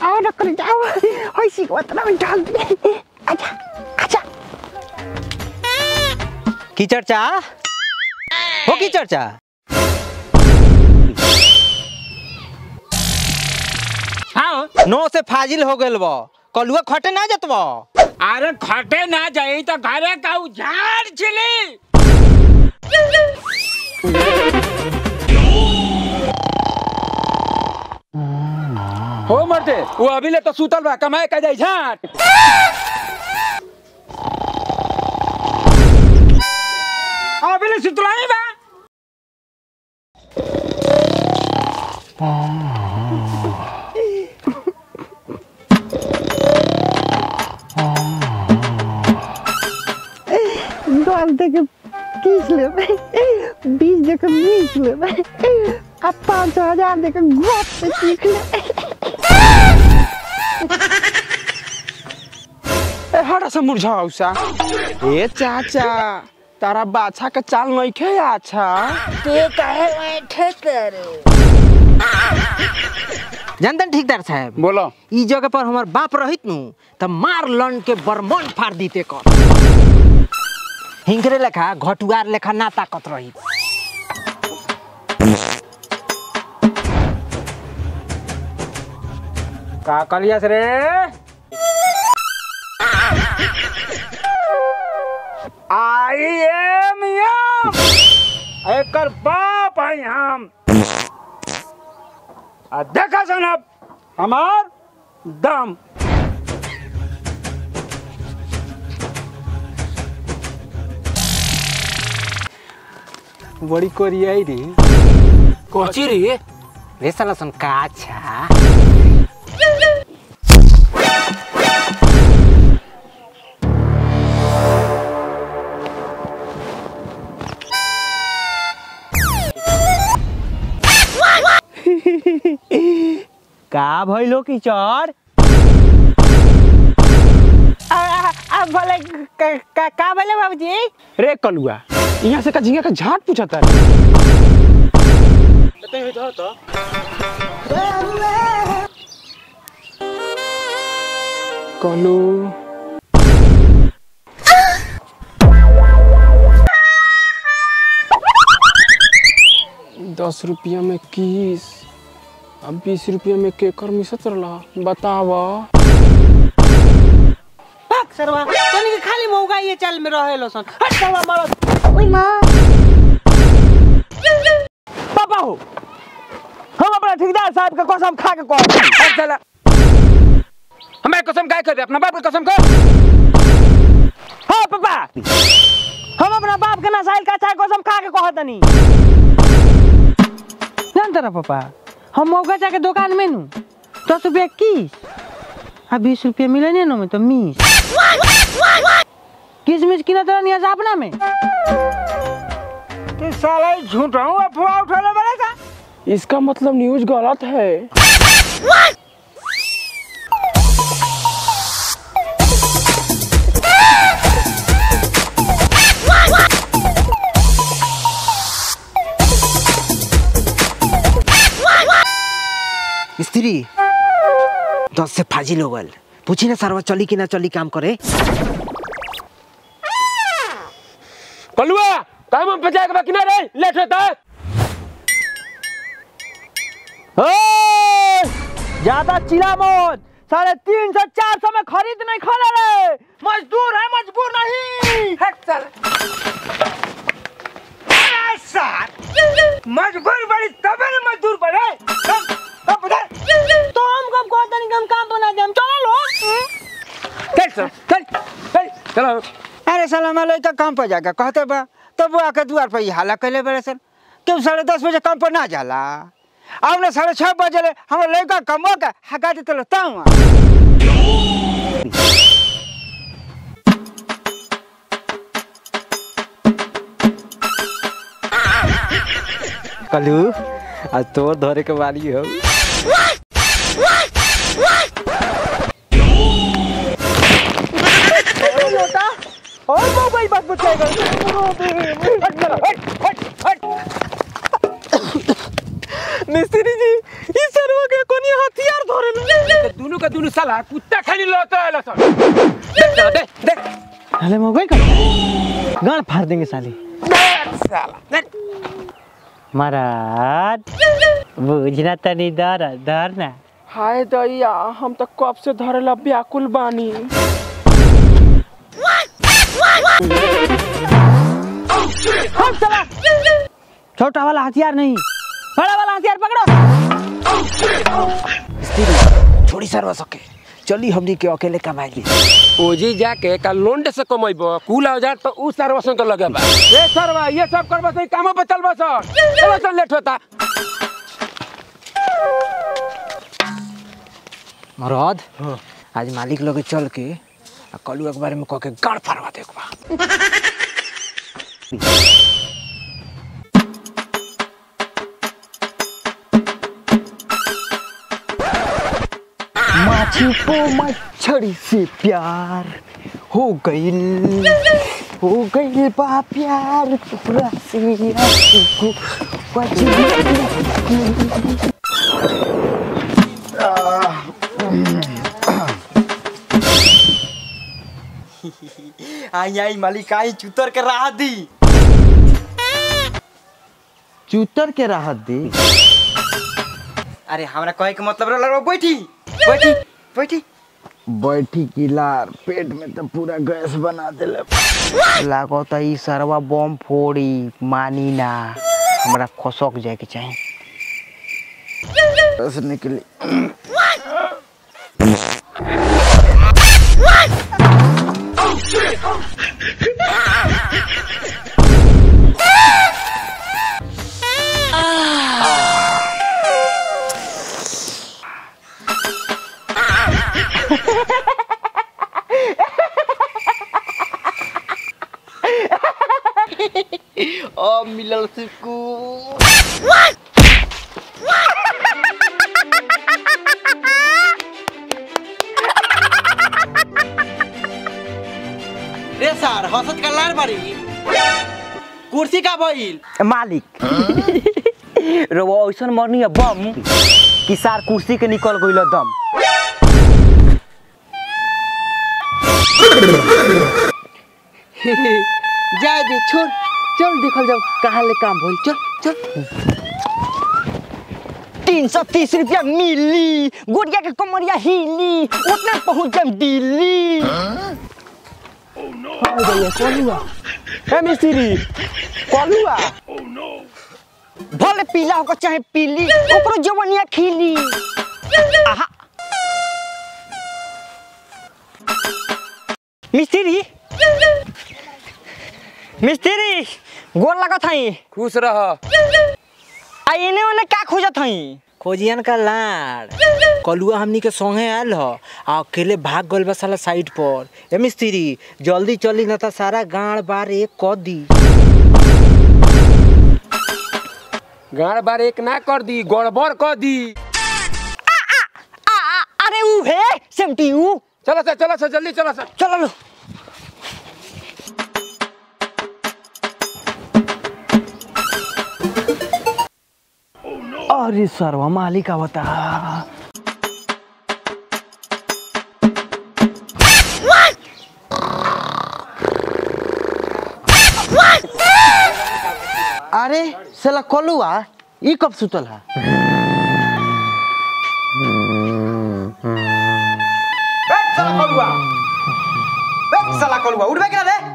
आओ न कर जाओ होय सिकवत ना जल्दी आजा आजा की चर्चा हो की चर्चा हाँ नो से फाजिल हो गेल बा कलुआ खटे ना जतबा अरे खटे ना जाई तो घरे का उजाड़ छिली हो मरते वो अभी ले तो सुतल बा कमाए का जाई झाट अभी ले सुतल नहीं बा दस देके किस लेबै बीस देके बीस लेबै आ पाँच हजार देके गप से सीख लेबै ए हटा से मुरझाऊ सा ए चाचा तारा बाछा के चाल नहीं खे अच्छा जानतन ठेकेदार साहब बोलो ई जगह पर हमार बाप रहित नु त मार लन के बरमन फाड़ दीते कर हिंकरे लेखा घटुआर लेखा ना ताकत रही का करियस रे आई एम यम एकर बाप है हम आ देखा सनब हमार दम बड़ी कोरियाई रे कोची रे रे साला सन का अच्छा का भइलो की चर अब बोले का का- का बोले बाबूजी रे कलुआ यहाँ से का झिंगा का झाट पूछता कलू दस रुपया में किस अब बीस रुपया में केकर मिसत रहा बतावा भाग सरवा तनी के खाली मौका ये चाल में रहेलो सन हट सरवा मारो पापा हो हम अपना ठेकेदार साहब का कसम खा के कह अब चला हमें कसम काय कर अपना बाप की कसम कर हाँ पापा हम अपना बाप के नसाइल का चाय कसम खा के कहतनी जानते रह पापा हम मौका जाके दुकान में नु दस रुपया किस आ बीस रुपया मिले नहीं नो में तो मिस किसमिस किना तरह निया अपना में तू साला ही झूठा हूँ अफवाह उठा ले बड़े का इसका मतलब न्यूज गलत है स्त्री दस से फाजिल हो गल पूछी ना सरवा चली कि ना चली काम करे कलुआ काम हम पचा के बाकी ना रे लेट होता है ओए! ज्यादा चिल्ला मत साढ़े तीन सौ चार सौ में खरीद नहीं खोले रे मजदूर है मजबूर नहीं हट चल मजबूर बड़ी तबे ना मजदूर बड़े सब सब उधर तो हम कब कहते नहीं कि हम काम बना दे हम चलो लो चल चल चल चल चलो अरे साला मैं लड़का काम पर जाकर कहते बा तब वो आके द्वार पर ही हाला कैले बड़े सर क्यों साढ़े दस बजे काम पर ना जाला अब ना साढ़े छह बजे ले हमारे लड़का कमो के हका देते लो ताऊ कलू आज तोर धरे के वाली हो और मोबाइल बात बचाएगा हट चलो हट हट हट मिस्त्री जी इस सरवा के कोनी हथियार धरे तो दोनों का दोनों साला कुत्ता खाली लौट रहा सन देख साला, देख देख अरे मगई का गाड़ फाड़ देंगे साली देख साला देख महाराज बुझना तनी डर डर ना हाय दैया हम तो कब से धरेला व्याकुल बानी हम चला छोटा वाला हथियार नहीं बड़ा वाला हथियार पकड़ो छोड़ी सरवा सके चली हमनी के अकेले कमाई ली ओजी जाके का लोंडे से कमाइबो कुल औजार तो उ सर्वसन के लगे बा ए सरवा ये सब करबो सही काम पे चलबो सर चलो चल लेट होता मरद आज मालिक लगे चल के आ कलू के बारे में कह के गाड़ फाड़वा दे एक बार माछी को मच्छरी से प्यार हो गई हो गई बा प्यार पूरा से को आई आई मालिक आई चुतर के राह दी चूतर के राहत दी अरे हमरा कहे के मतलब रहला बैठी बैठी बैठी बैठी किलार पेट में तो पूरा गैस बना देले लागत ई सरवा बम फोड़ी मानी ना हमरा खसक जाए के चाही बस निकली ओ मिलल सुकून रे सर हसत का लार बारी कुर्सी का भइल मालिक रो ऐसन मरनी है बम कि सार कुर्सी के निकल गइल दम जा दे छोड़ चल देखल जाओ कहाँ ले काम भइल चल चल तीन सौ तीस रुपया मिली गुड़िया के कमरिया हिली उतना पहुंच जाम दिल्ली ए मिस्त्री कलुआ भले पीला होकर चाहे पीली ओकरो जवनिया खिली आहा मिस्त्री मिस्त्री गोर लगत हई खुश रह आ इने ओने का खोजत हई खोजियन का लाड़ कलुआ हमनी के संगे आयल ह आ अकेले भाग गइल बा साला साइड पर ए मिस्त्री जल्दी चली न त सारा गाड़ बार एक क दी गाड़ बार एक ना कर दी गड़बड़ कर दी आ, आ, अरे ऊ है सेमटी ऊ चलो सर चलो सर जल्दी चलो सर चलो लो अरे सरवा मालिक आवता अरे साला कलुआ ई कब सुतल है साला कलुआ साला कलुआ उठबे के रे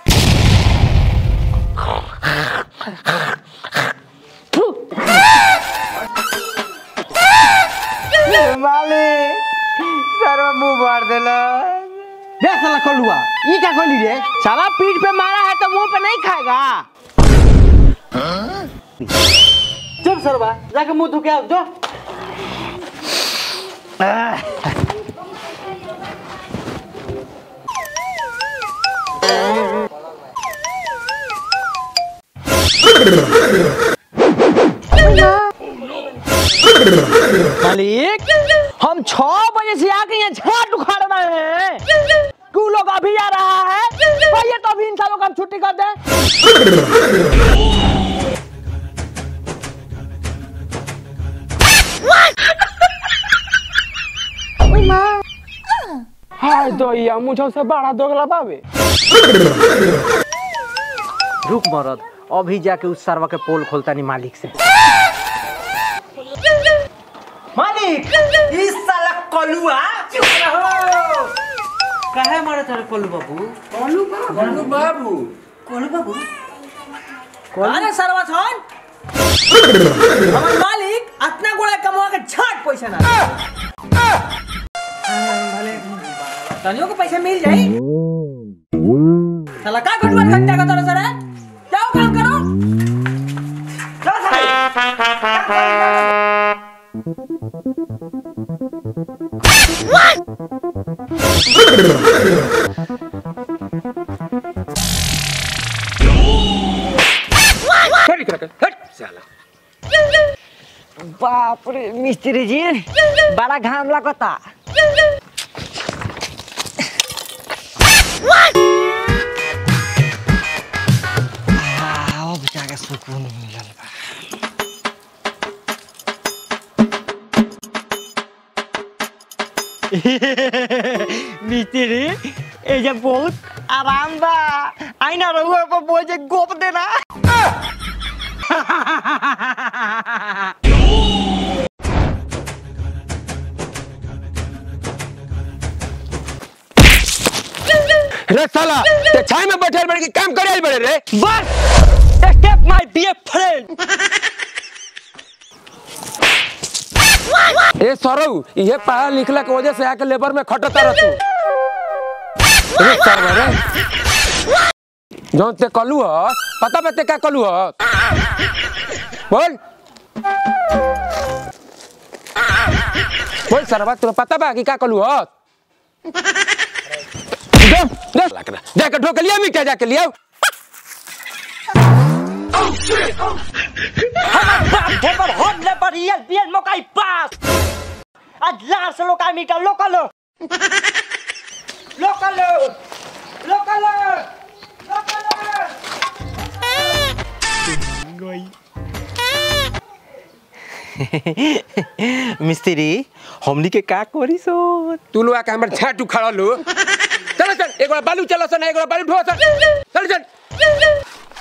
मालिक सरवा मुंह भर देला बे साला कलुआ ई क्या कहली रे साला पीठ पे मारा है तो मुंह पे नहीं खाएगा चल सरवा जाके मुंह धो के आओ जो मालिक हम छह बजे से आके यहाँ झाट उखाड़ रहे हैं तू लोग अभी आ रहा है भैया तो अभी इन सालों का हम छुट्टी कर दे दैया मुझे से बड़ा दोगला बाबे रुक मरद अभी जाके उस सरवा के पोल खोलता नहीं मालिक से मालिक इस साला कलुआ चुप रहो काहे मारे तारे कलु बाबू कलू बाबू कलु बाबू अरे सरवा छन हमर मालिक अपना गोड़ा कमवा के छाट पैसा ना तनियो को पैसा मिल जाई साला का घटवा घंटा का तरह सर जाओ काम करो चलो साले हट इकरा के, हट साला बाप रे मिस्त्री जी बड़ा घाम लगता अब जाके सुकून मिलल बा मिस्त्री ए जब बहुत आराम बा आई ना रहुआ पर बोझे गोप देना रे साला ते छाई में बैठल बड़े के काम करे बड़े रे बस स्टेप माय बी फ्रेंड ए सरऊ ये पढ़ा लिखला के वजह से आके लेबर में खटता रह तू रे सरवा रे जौन ते कलू ह पता बते का कलू ह बोल बोल सरवा तुम्हें पता बा कि का कलू ह जा जा जाके ढोकलिया में क्या जाके लिया बाप ढेबर होन ले पर रियल बियल मकाई पास आज लार से लोका मीटर लोकल लोकल लोकल मिस्त्री हमनी के का करी सो तू लोग आके हमर छाट उखाड़ लो चल चल एक बार बालू चलो सन एक बार बालू ढो सन चल चल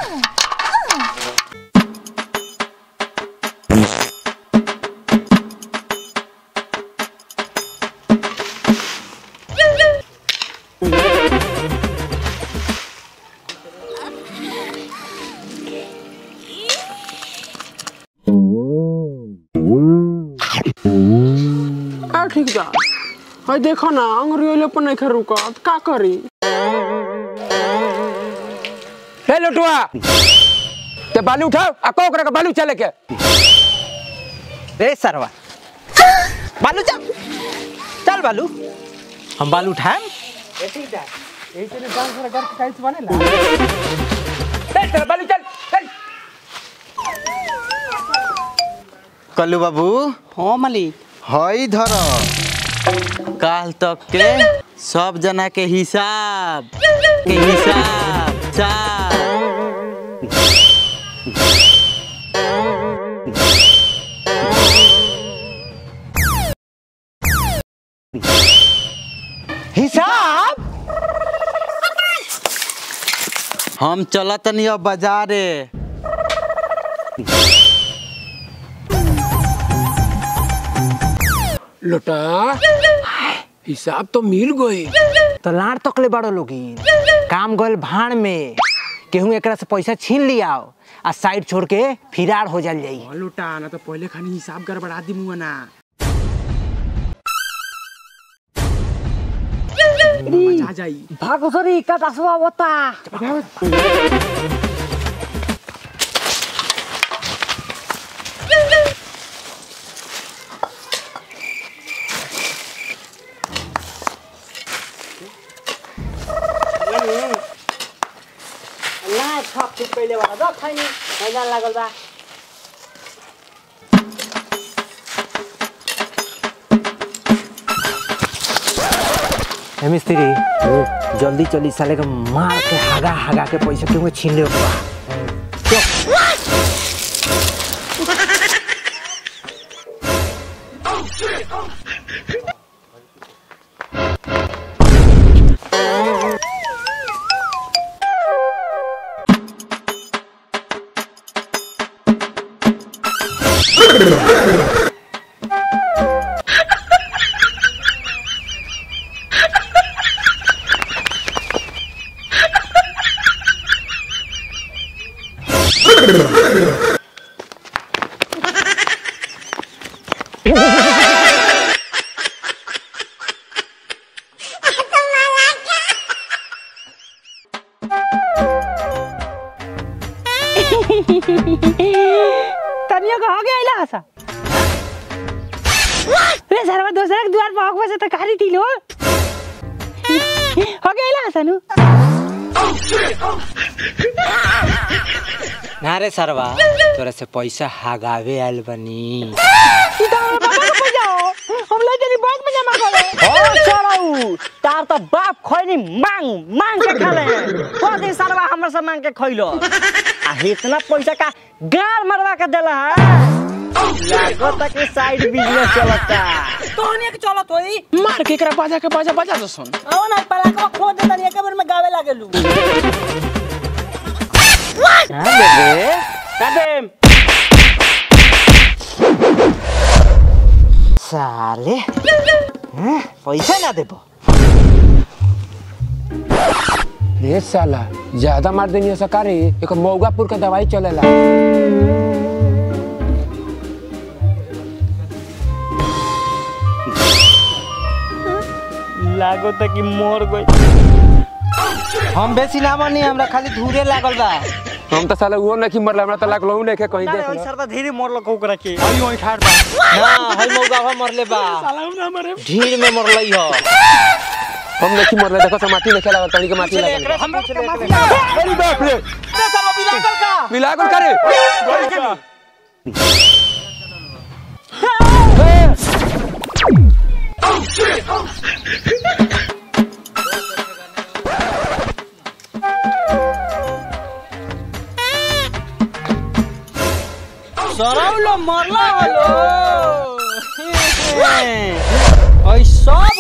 आ ठीक जा हई देखो ना अंग्रेजी पर नहीं खा रुका का करी हे लुटवा ते बालू उठाओ आ को ओकरा के बालू चले के रे सरवा बालू चल चल बालू हम बालू उठाएम चल चल बालू चल चल कल्लू बाबू हाँ मालिक हई धर काल तक के सब जना के हिसाब के हिसाब साब हिसाब हम चलत नहीं अब बाजारे लुटा हिसाब तो मिल गई तो लाड़ तकले बड़ो लोगिन काम गल भाड़ में केहू एकरा से पैसा छीन लियाओ आ साइड छोड़ के फिरार हो जाल जाई लुटा ना तो पहले खानी हिसाब गड़बड़ा दी मुआ ना मजा आ जाई भागो सरी का दसवा बता ना छप छुप पहले वाला दो खैनी मैदान लागल बा ए मिस्त्री जल्दी चली साले के मार के हागा हागा के पैसा क्यों छीन ले बा तनियो को हो गया इला हसा रे सरवा दूसरे के द्वार पर हक बसे तो कारी थी लो हो गया इला हसा नु ना रे सरवा तोरा से पैसा हगावे आयल बनी ई तो हमरा पापा को जाओ हम ले जनी बैंक में जमा करे ओ चलाऊ तार तो बाप खैनी मांग मांग के खाले को दिन सरवा हमरा से मांग के खइलो आ इतना पैसा का गार मरवा के देला है लागत कि साइड बिजनेस चलता तोहनी के चलत होई मार के एकरा बाजा के बाजा बाजा दो सुन आओ ना पलाकवा खो दे तनी एक बार में गावे लागेलू हां बेबे तबे साले हैं? पैसा ना देबो रे साला ज्यादा मार देनी सकारी एक मौगापुर का दवाई चलेला लागत कि मर गई हम बेसी ना बनी हमरा खाली धूरे लागल बा हम तो साला वो नहीं मरला हमरा तो लागलो नहीं कहीं देख लो सरवा धीरे मरलो कोकरा के हई ओई ठाड़ बा ना हई मौगावा मरले बा ढीर में मरलई हो हम नहीं मरले देखो से माटी नहीं खेला तनी के माटी लगा हमरा के अरे बाप रे सरवा बिलागल का मिलागल करे सरौलो मरला हलो ओइ सब